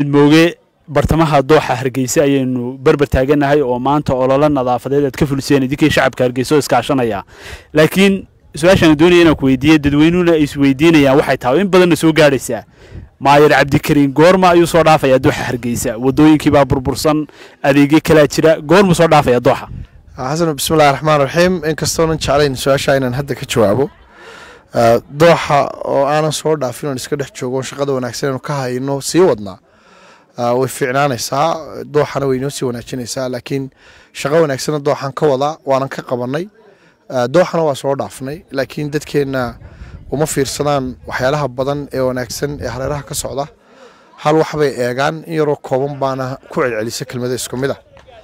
midmooge bartamaha dooxa hargeysa ayaynu berber taaganahay oo maanta ololo nadaafadeed aad ka fuliseen idinkii shacabka hargeysa oo iskaashanaya laakiin su-aashaan doonaya inaan ku weydiiye dadweynuhuna ay isweydiinayaan waxay tahay in badanna soo gaadhaysaa maayar cabdikariin goorma ayuu soo dhaafayaa dooxa hargeysa wadooyinkiibaa burbursan adeegyo kalaa jira goormuu soo dhaafaya dooxa xasan bismillahi raxmaan raxiim inkastoonan jeclayn su-aasha inaan hadda ka jawaabo dooxa oo aanan soo dhaafin oon iska dhex joogo shaqada wanaagsan inu ka hayno sii wadnaa way fiicnaanaysaa dooxana way inoo sii wanaajinaysaa laakiin shaqo wanaagsana dooxan ka wadaa waanan ka qabanay dooxana waa soo dhaafnay laakiin dadkeenna uma fiirsadaan waxyaalaha badan ee wanaagsan ee hareeraha ka socda hal waxbay eegaan in yaroo kooban baana ku celcelisa kelmada isku mid a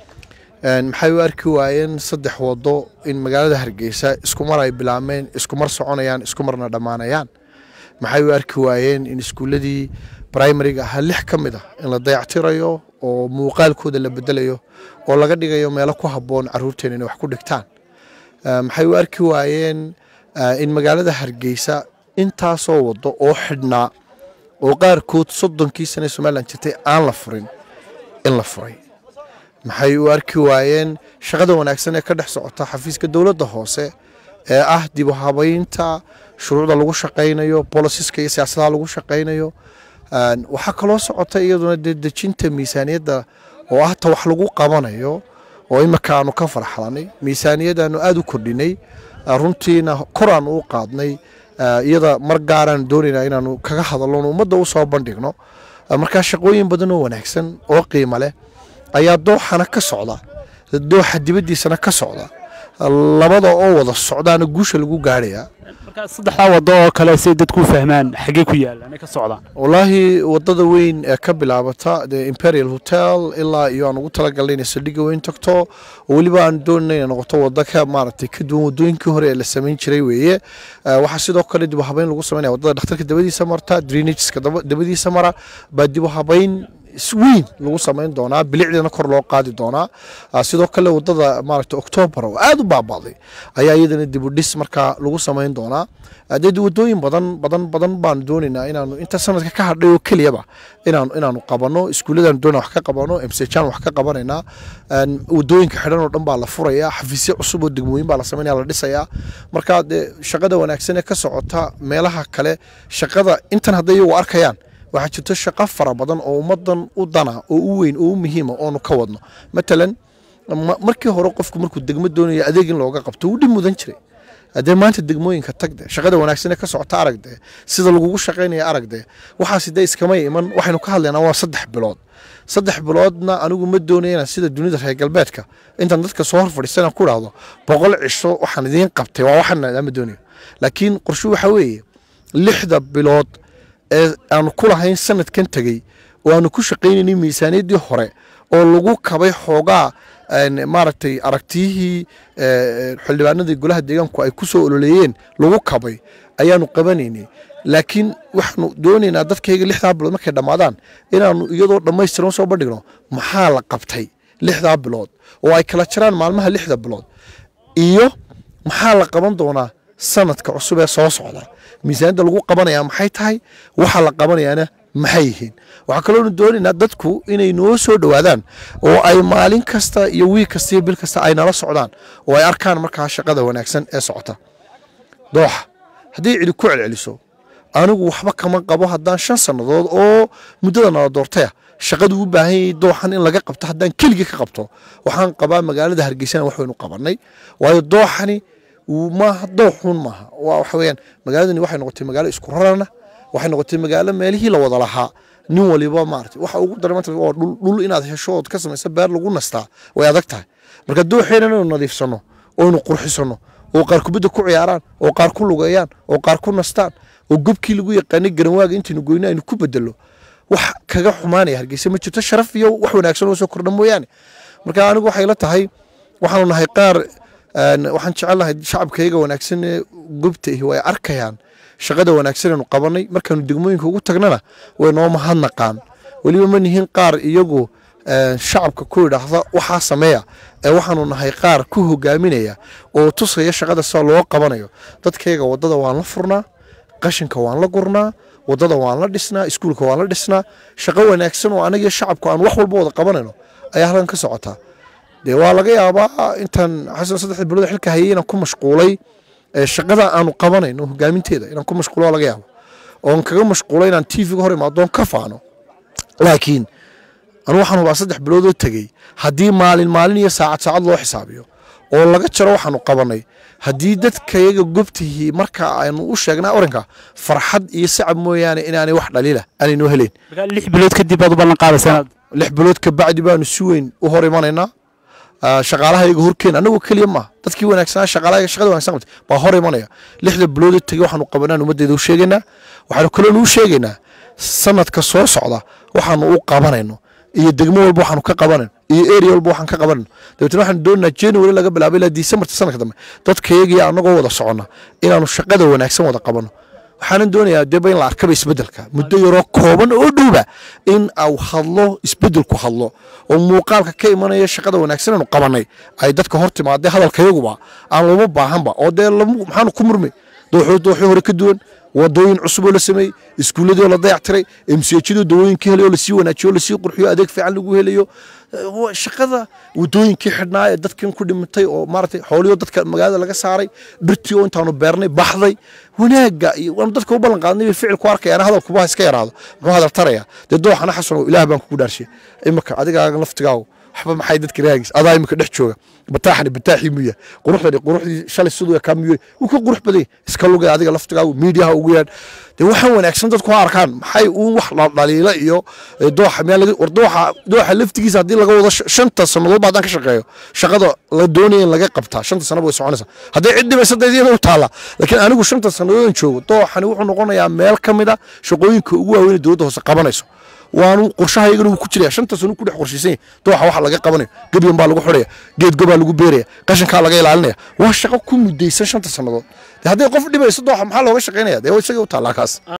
maxay u arki waayeen saddex wado in magaalada hargeysa iskumar ay bilaabmeen iskumar soconayaan iskumarna dhammaanayaan maxay u arki waayeen in iskuuladii primariga ahaa lix ka mid ah in la dayactirayo oo muuqaalkooda la bedelayo oo laga dhigayo meelo ku habboon caruurteena inay wax ku dhigtaan maxay u arki waayeen in magaalada hargeysa intaasoo wado oo xidhnaa oo qaarkood soddonkii sane somalilan jirtay aan la furin in la furay maxay u arki waayeen shaqada wanaagsan ee ka dhex socota xafiiska dowladda hoose ee ah dib u habaynta shuruucda lagu shaqaynayo bolosiska iyo siyaasadaha lagu shaqaynayo waxaa kaloo socota iyaduna dee dejinta miisaaniyadda oo ah ta wax lagu qabanayo oo imika aanu ka farxlanay miisaaniyadaanu aada u kordhinay runtiina kor aanu u qaadnay iyada mar gaaraan doonayna inaanu kaga hadalno ummadda u soo bandhigno markaa shaqooyin badan oo wanaagsan oo qiimo leh ayaa dooxana ka socda dooxa dibaddiisana ka socda labada oo wada socdaana guusha lagu gaarhayaa markaa saddexdaa wado oo kale say dadku u fahmaan xaggee ku yaalaan ka socdaan wallaahi wadada weyn ee ka bilaabata the imperial hotel ilaa iyo aan ugu talagalnay inay saldhigga weyn tagto oo weliba aan doonayna inay noqoto wado ka maaragtay ka duwan wadooyinkii hore ee la samayn jiray weeye waxaa sidoo kale dib u habayn lagu samaynaya wadada dhakhtarka dabadiisa marta drainageska dabadiisa mara baa dib u habayn weyn lagu samayn doonaa bilicdeena kor loo qaadi doonaa sidoo kale wadada maaragta octoobar oo aada u baaba'day ayaa iyadana dib u dhis markaa lagu samayn doonaa dee wadooyin badan badan badan baanu doonaynaa inaanu inta sanadka ka hadhay oo keliyaba inaanu inaanu qabano iskuulladaanu doonaa wax ka qabano msjaan wax ka qabanaynaa wadooyinka xidhan oo dhan baa la furayaa xafiisyo cusub oo degmooyin baa la samaynaya la dhisayaa marka dee shaqada wanaagsan ee ka socota meelaha kale shaqada intan hadday iyagu arkayaan waxaa jirto shaqo fara badan oo ummadan u dana oo u weyn oo u muhiima oonu ka wadno matalan markii hore qofku markuu degmo doonayo adeeg in looga qabto wuu dhib mudan jiray haddee maanta degmooyinka tagde shaqada wanaagsan ee ka socota aragde sida lagugu shaqaynaya aragde waxaasi dee iskamay iman waxaynu ka hadlaynaa waa saddex bilood saddex biloodna anigu ma doonaya inaan sida dunida reer galbeedka intaan dadka soo hor fadhiisana ku dhahdo boqol cisho waxaan idiin qabtay waa waxaan ma doonayo laakiin qorshu waxa weeye lixda bilood ee aanu ku lahayn sanadkan tegey oo aanu ku shaqaynaynay miisaaniyaddii hore oo lagu kabay xoogaa maaragtay aragtiyihii xildhibaanadii golaha deegaanku ay ku soo ololeeyeen lagu kabay ayaanu qabanaynay laakiin waxaanu doonaynaa dadkayga lixdaa bilood markay dhammaadaan inaanu iyadoo dhammaystiran soo bandhigno maxaa la qabtay lixdaa bilood oo ay kala jiraan maalmaha lixda bilood iyo maxaa la qaban doonaa sanadka cusub ee soo socda miisaaniyadda lagu qabanayaa maxay tahay waxa la qabanayaana maxay yihiin waxaa kaloonu doonaynaa dadku inay noo soo dhowaadaan oo ay maalin kasta iyo wiig kasta iyo bil kasta ay nala socdaan oo ay arkaan markaa shaqada wanaagsan ee socota dooxa haddii cidi ku celceliso anigu waxba kama qabo haddaan shan sannadood oo muddada nala doortaya shaqadu u baahan yahay dooxan in laga qabto haddaan keligii ka qabto waxaan qabaa magaalada hargeysana wax waynu qabanay waayo dooxani maaha dooxun maaha waa waxa weeyaan magaaladani waxay noqotay magaalo isku rarana waxay noqotay magaalo meelihii la wada lahaa nin waliba maarata waxa ugu daran maanta waa dhul dhul inaad hesho ood ka samaysa beer lagu nastaa way adag tahay marka dooxeena inaynu nadiifsano oynu qurxisano oo qaar kubadda ku ciyaaraan oo qaar ku lugeeyaan oo qaar ku nastaan oo gobkii lagu yaqaanay garanwaaga intaynu goyno aynu ku bedelo wax kaga xumaanaya hargeysa ma jirto sharaf iyo wax wanaagsan oo soo kordha mooyaane marka anigu waxay la tahay waxaanu nahay qaar waxaan jecelnahay shacabkayga wanaagsan ee gobta ihi way arkayaan shaqada wanaagsan aynu qabanay markaanu degmooyinka ugu tagnana way noo mahadnaqaan weliba ma nihin qaar iyagu shacabka ku idhaahda waxaa sameeya ee waxaanu nahay qaar ku hogaaminaya oo tusaya shaqada sida loo qabanayo dadkayga wadada waan la furnaa qashinka waan la gurnaa wadada waan la dhisnaa iskuulka waan la dhisnaa shaqo wanaagsan oo anagiyo shacabku aan wax walba wada qabanayno ayaa halkan ka socotaa dee waa laga yaabaa intaan xasan saddexda bilood xilka hayay inaan ku mashquulay shaqada aanu qabanayno hogaaminteeda inaan ku mashquulo waa laga yaaba oon kaga mashquulay inaan tvga hor imaadoon ka faano laakiin anu waxaan hubaa saddex biloodoo tegey haddii maalin maalin iyo saacad saacad loo xisaabiyo oo laga jaro waxaanu qabanay haddii dadkayaga gobtihii marka aynu u sheegnaa oranka farxad iyo sacab mooyaane inaanay wax dhaliila aanay helayn lix bilood kadib baad u ballan qaadaysaa lix bilood kabacdi baanu si weyn u hor imanaynaa shaqaalahayaga horkeen anagoo keliya maaha dadkii wanaagsanaa shaqaalahayaga shaqada wanaagsan qabtay baa hor imanaya lixda biloodoo tegey waxaanu qabanaan ummaddeeda u sheegaynaa waxaanu kaloonu u sheegaynaa sanadka soo socda waxaanu u qabanayno iyo degmo walba waxaanu ka qabanayno iyo area walba waxaan ka qabanayno dabeetna waxaanu doonaa january laga bilaabo ilaa decemberta sanadka dambe dadkayagiyo anagoo wada soconna inaanu shaqada wanaagsan wada qabano waxaanan doonayaa deba in la arkaba isbedelka muddo yaroo kooban oo dhowba in au hadlo isbedelku hadlo oo muuqaalka ka imanaya shaqada wanaagsan aanu qabanay ay dadka hor timaadee hadalkayaguba aan looma baahanba oo dee maxaanu ku murmay dooxoo dooxii hore ka duwan wadooyin cusub oo la sameeyey iskuulladii oo la dayactiray emsiyajadoo dawooyinkii helay oo lasii wanaajiyo oo lasii qurxiyo adeeg fiican lagu helayo shaqada wadooyinkii xidhnaa ee dadkan ku dhimatay oo maaragtay xoolihii dadka magaalada laga saaray dhirtii oo intaanu beernay baxday wanaagga iyo waanu dadka u ballan qaadnay bay ficil ku arkayaan hadalkuba iska yaraado muxuu hadal taraya dee dooxana xasanow ilaah baan kugu dhaarshay imika adigaaga laftigaagu waxba maxay dadka raagis adaa imika dhex jooga bataaxani bataaxii muya quruxdani quruxdii shalay siduu ekaa muyey wuu ka qurux badan iska lugay adiga laftigaagu miidiyaha ugu yaadh dee waxaan wanaagsan dadku ha arkaan maxay uun wax dhaliila iyo dooxa miyaa laga war dooxa dooxa laftigiisa haddii laga wado shanta sannadood ba haddaan ka shaqeeyo shaqada la doonaya in laga qabtaa shanta sanaba way soconaysaa hadday cid dhibaysa dee iyada u taalla laakiin anigu shanta sannadoodaan joogo dooxani wuxuu noqonayaa meel ka mid a shaqooyinka ugu waaweyn ee dowladda hoose qabanayso waanu qorshahayagana wuu ku jiraya shanta sano ku dhex qorshaysan yahay dooxa waxa laga qabanayo gebyan baa lagu xidhaya geed gobaa lagu beeraya qashinkaa laga ilaalinaya waa shaqo ku mudaysan shanta sannadood hadday qof dhibayso dooxa maxaa looga shaqaynaya dee isaga u taallaa kaas